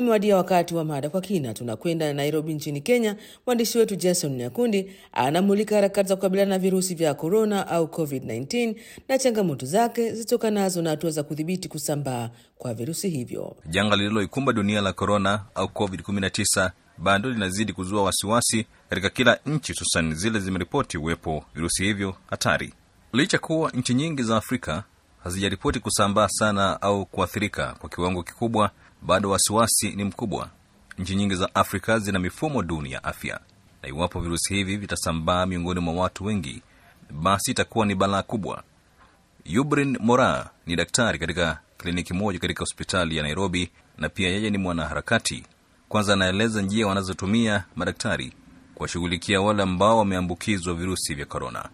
umewadia wakati wa mada kwa kina. Tunakwenda Nairobi nchini Kenya. Mwandishi wetu Jason Nyakundi anamulika harakati za kukabiliana na virusi vya korona au COVID-19 na changamoto zake zitokanazo na hatua za kudhibiti kusambaa kwa virusi hivyo. Janga lililoikumba dunia la korona au COVID-19 bado linazidi kuzua wasiwasi katika kila nchi, hususan zile zimeripoti uwepo virusi hivyo hatari, licha kuwa nchi nyingi za Afrika hazijaripoti kusambaa sana au kuathirika kwa kiwango kikubwa. Bado wasiwasi ni mkubwa. Nchi nyingi za Afrika zina mifumo duni ya afya, na iwapo virusi hivi vitasambaa miongoni mwa watu wengi, basi itakuwa ni balaa kubwa. Yubrin Mora ni daktari katika kliniki moja katika hospitali ya Nairobi, na pia yeye ni mwanaharakati. Kwanza anaeleza njia wanazotumia madaktari kuwashughulikia wale ambao wameambukizwa virusi vya korona.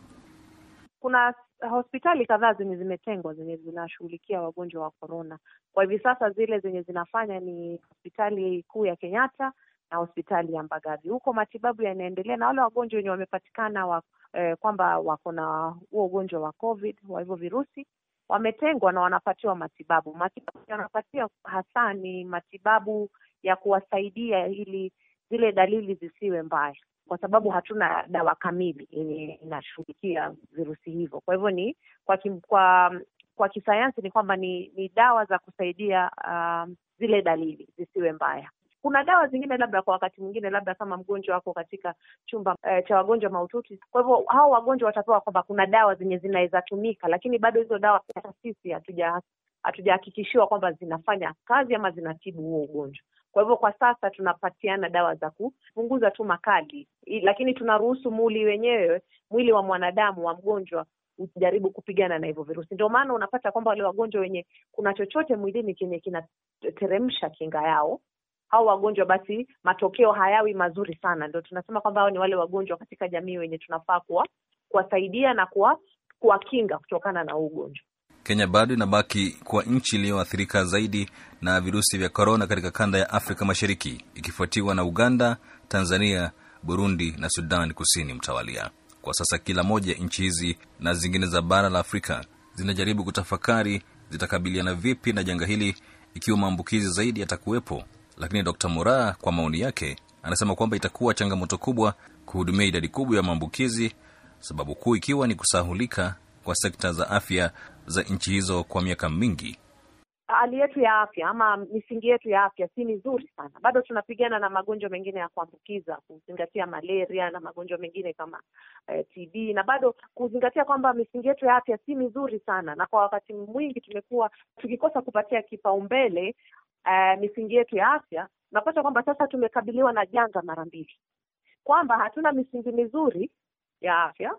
Kuna hospitali kadhaa zenye zimetengwa zenye zinashughulikia wagonjwa wa korona. Kwa hivi sasa zile zenye zinafanya ni hospitali kuu ya Kenyatta na hospitali ya Mbagathi. Huko matibabu yanaendelea, na wale wagonjwa wenye wamepatikana wa, eh, kwamba wako na huo ugonjwa wa COVID wa hivyo virusi wametengwa na wanapatiwa matibabu. Matibabu wanapatia hasa ni matibabu ya kuwasaidia ili zile dalili zisiwe mbaya kwa sababu hatuna dawa kamili yenye inashughulikia virusi hivyo. Kwa hivyo ni kwa kim, kwa kwa kisayansi ni kwamba ni ni dawa za kusaidia um, zile dalili zisiwe mbaya. Kuna dawa zingine labda kwa wakati mwingine, labda kama mgonjwa wako katika chumba eh, cha wagonjwa mahututi, kwa hivyo hao wagonjwa watapewa kwamba kuna dawa zenye zinaweza tumika, lakini bado hizo dawa hata sisi hatuja hatujahakikishiwa kwamba zinafanya kazi ama zinatibu huo ugonjwa. Kwa hivyo kwa sasa tunapatiana dawa za kupunguza tu makali, lakini tunaruhusu mwili wenyewe, mwili wa mwanadamu wa mgonjwa ujaribu kupigana na hivyo virusi. Ndio maana unapata kwamba wale wagonjwa wenye kuna chochote mwilini kenye kinateremsha kinga yao, hao wagonjwa basi matokeo hayawi mazuri sana. Ndio tunasema kwamba hao ni wale wagonjwa katika jamii wenye tunafaa kuwa kuwasaidia na kuwa kuwakinga kutokana na huu ugonjwa. Kenya bado inabaki kuwa nchi iliyoathirika zaidi na virusi vya korona katika kanda ya Afrika Mashariki, ikifuatiwa na Uganda, Tanzania, Burundi na Sudan Kusini mtawalia. Kwa sasa kila moja nchi hizi na zingine za bara la Afrika zinajaribu kutafakari zitakabiliana vipi na janga hili ikiwa maambukizi zaidi yatakuwepo. Lakini Dr. Moraa kwa maoni yake anasema kwamba itakuwa changamoto kubwa kuhudumia idadi kubwa ya maambukizi, sababu kuu ikiwa ni kusahulika kwa sekta za afya za nchi hizo kwa miaka mingi. Hali yetu ya afya ama misingi yetu ya afya si mizuri sana, bado tunapigana na magonjwa mengine ya kuambukiza, kuzingatia malaria na magonjwa mengine kama eh, TB na bado kuzingatia kwamba misingi yetu ya afya si mizuri sana, na kwa wakati mwingi tumekuwa tukikosa kupatia kipaumbele eh, misingi yetu ya afya. Unapata kwamba sasa tumekabiliwa na janga mara mbili, kwamba hatuna misingi mizuri ya afya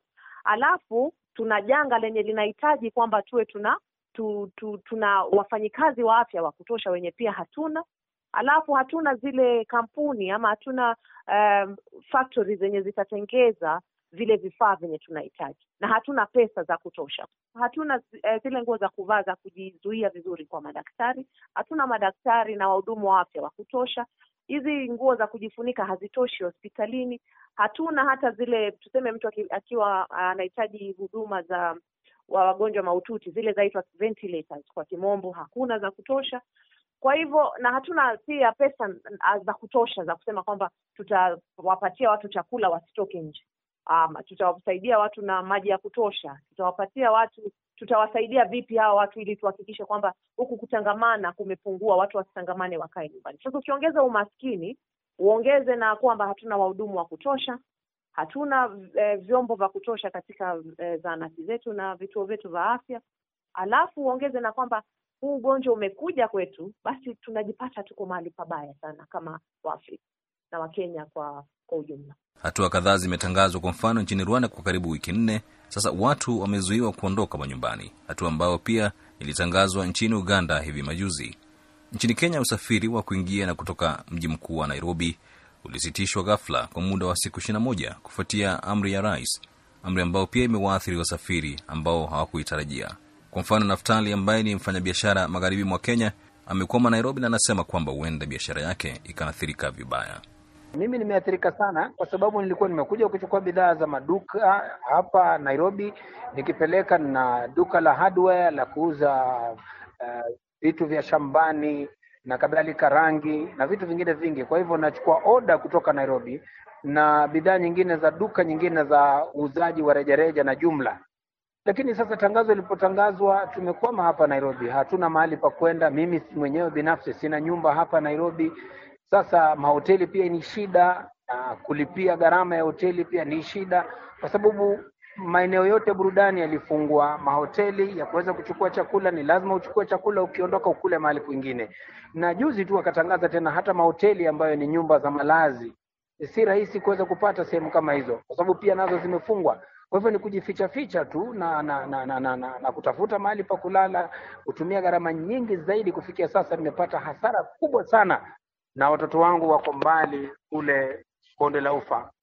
alafu tuna janga lenye linahitaji kwamba tuwe tuna tu, tu, tuna wafanyikazi wa afya wa kutosha wenye pia hatuna, alafu hatuna zile kampuni ama hatuna um, factory zenye zitatengeza vile vifaa vyenye tunahitaji, na hatuna pesa za kutosha, hatuna uh, zile nguo za kuvaa za kujizuia vizuri kwa madaktari, hatuna madaktari na wahudumu wa afya wa kutosha hizi nguo za kujifunika hazitoshi hospitalini. Hatuna hata zile tuseme, mtu akiwa anahitaji huduma za wa wagonjwa mahututi zile zaitwa ventilators kwa kimombo, hakuna za kutosha. Kwa hivyo na hatuna pia pesa za kutosha za kusema kwamba tutawapatia watu chakula wasitoke nje, ama tutawasaidia watu na maji ya kutosha, tutawapatia watu tutawasaidia vipi hawa watu ili tuhakikishe kwamba huku kutangamana kumepungua, watu wasitangamane, wakae nyumbani. Sasa ukiongeza umaskini, uongeze na kwamba hatuna wahudumu wa kutosha, hatuna e, vyombo vya kutosha katika e, zahanati zetu na vituo vyetu vya afya, alafu uongeze na kwamba huu ugonjwa umekuja kwetu, basi tunajipata tuko mahali pabaya sana kama Waafrika na Wakenya kwa kwa ujumla. Hatua kadhaa zimetangazwa. Kwa mfano, nchini Rwanda kwa karibu wiki nne sasa watu wamezuiwa kuondoka manyumbani, hatua ambayo pia ilitangazwa nchini Uganda hivi majuzi. Nchini Kenya, usafiri wa kuingia na kutoka mji mkuu wa Nairobi ulisitishwa ghafla kwa muda wa siku ishirini na moja kufuatia amri ya rais, amri ambayo pia imewaathiri wasafiri ambao hawakuitarajia. Kwa mfano, Naftali ambaye ni mfanyabiashara magharibi mwa Kenya amekwama Nairobi na anasema kwamba huenda biashara yake ikaathirika vibaya. Mimi nimeathirika sana kwa sababu nilikuwa nimekuja kuchukua bidhaa za maduka hapa Nairobi, nikipeleka na duka la hardware la kuuza vitu uh, vya shambani na kadhalika, rangi na vitu vingine vingi. Kwa hivyo nachukua oda kutoka Nairobi na bidhaa nyingine za duka nyingine za uuzaji wa rejareja na jumla. Lakini sasa tangazo lilipotangazwa, tumekwama hapa Nairobi, hatuna mahali pa kwenda. Mimi mwenyewe binafsi sina nyumba hapa Nairobi. Sasa mahoteli pia ni shida, na kulipia gharama ya hoteli pia ni shida, kwa sababu maeneo yote burudani yalifungwa. Mahoteli ya kuweza kuchukua chakula ni lazima uchukue chakula, ukiondoka ukule mahali kwingine. Na juzi tu wakatangaza tena hata mahoteli ambayo ni nyumba za malazi si rahisi kuweza kupata sehemu kama hizo, kwa sababu pia nazo zimefungwa. Kwa hivyo ni kujificha ficha tu na na, na, na, na, na, na kutafuta mahali pa kulala, kutumia gharama nyingi zaidi. Kufikia sasa nimepata hasara kubwa sana, na watoto wangu wako mbali kule bonde la Ufa.